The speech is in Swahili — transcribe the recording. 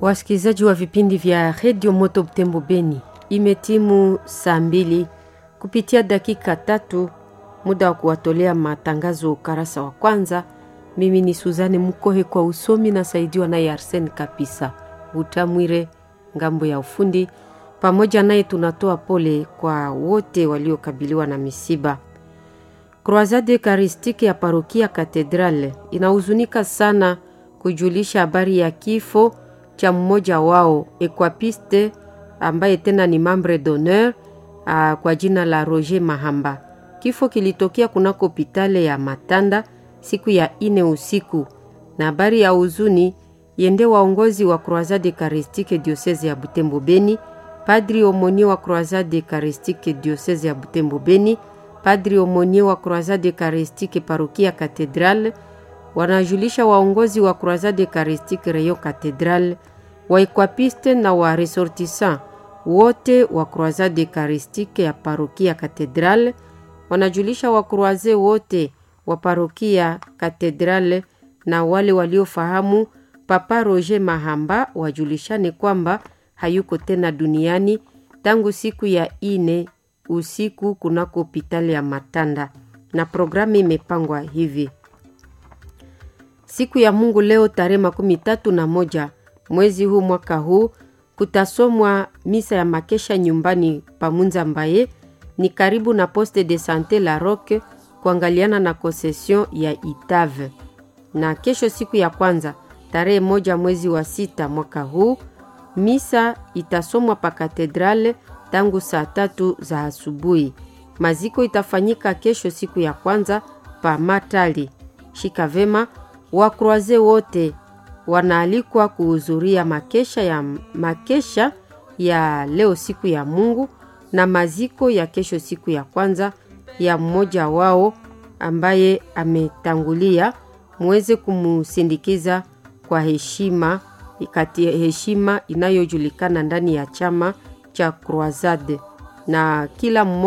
Wasikilizaji wa vipindi vya redio Moto Butembo Beni, imetimu saa mbili kupitia dakika tatu, muda wa kuwatolea matangazo ukarasa wa kwanza. Mimi ni Suzane Mukohe kwa usomi na saidiwa naye Arsen Kapisa Utamwire ngambo ya ufundi. Pamoja naye tunatoa pole kwa wote waliokabiliwa na misiba. Croisade Eucharistique ya parokia Katedrale inahuzunika sana kujulisha habari ya kifo cha mmoja wao equapiste ambaye tena ni membre d'honneur kwa jina la Roger Mahamba. Kifo kilitokea kunako hopitale ya Matanda siku ya ine usiku, na habari ya huzuni yende waongozi wa Croisade Eucharistique diocese ya Butembo Beni, padri omonie wa Croisade Eucharistique diocese ya Butembo Beni, padri omonie wa Croisade Eucharistique parokia Katedrale wanajulisha waongozi wa Croisade Eucharistique Rayon Cathedral, waekwapiste na wa resortissant wote wa Croisade Eucharistique ya parokia Cathedral, wanajulisha wakroaze wote wa parokia Cathedral na wale waliofahamu Papa Roger Mahamba wajulishane kwamba hayuko tena duniani tangu siku ya ine usiku kunako hopitali ya Matanda, na programu imepangwa hivi Siku ya Mungu leo tarehe makumi tatu na moja mwezi huu mwaka huu kutasomwa misa ya makesha nyumbani pamunza mbaye ni karibu na poste de sante la Roque kuangaliana na konsesion ya Itave. Na kesho siku ya kwanza tarehe moja mwezi wa sita mwaka huu misa itasomwa pa katedrale tangu saa tatu za asubuhi. Maziko itafanyika kesho siku ya kwanza pa Matali. Shika vema wakroaze wote wanaalikwa kuhudhuria makesha ya, makesha ya leo siku ya Mungu na maziko ya kesho siku ya kwanza ya mmoja wao ambaye ametangulia, muweze kumusindikiza kwa heshima kati heshima inayojulikana ndani ya chama cha Croisade na kila mmoja